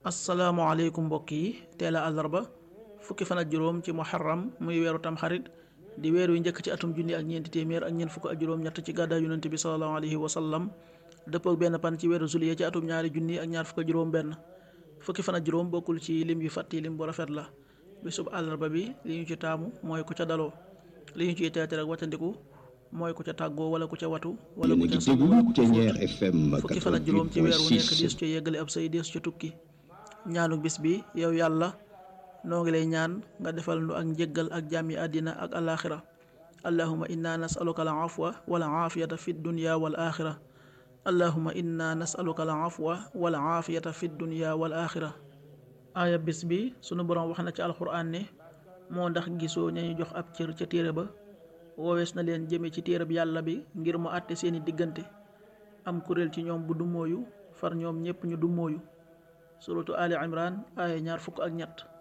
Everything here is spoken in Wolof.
asalaamaaleykum mbokk yi teel a àllarba fukki fan ak juróom ci muharram muy weeru tamxarit di weer wi njëkk ci atum junni ak ñeenti téeméer ak ñeent fukk ak juróom-ñett ci gàddaay yonent bi sallallahu alayhi wa sallam dëppoo ak benn pan ci weeru juillet ci atum ñaari junni ak ñaar fukk ak juróom-benn fukki fan ak juróom bokkul ci lim yu fàtti lim bu rafet la bisub àllarba bi li ñu ci taamu mooy ku ca daloo li ñu ciy teete rek wàccandiku mooy ku ca tàggoo wala ku ca watu wala ku ca sangu wala ku ca fóot fukki fan ak juróom ci weer wu nekk dees ca yeggale ab say dees ca tukki ñaanu bis bi yow yàlla noo ngi lay ñaan nga defal nu ak njëggal ak jàmmi àddina ak alaaxira allahuma inna nasaluka al afwa wal aafiyata fi dunya wal axira allahuma inna nasaluka al afwa wal aafiyata fi dunya wal axira aaya bis bi sunu boroom wax na ci alxuraan ne moo ndax gisoo ñañu jox ab cër ca téere ba woowees na leen jëme ci téereb yàlla bi ngir mu àtte seeni diggante am kuréel ci ñoom bu dummóoyu far ñoom ñépp ñu dummóoyu suratu ali imran aaya ñaar fukk ak ñett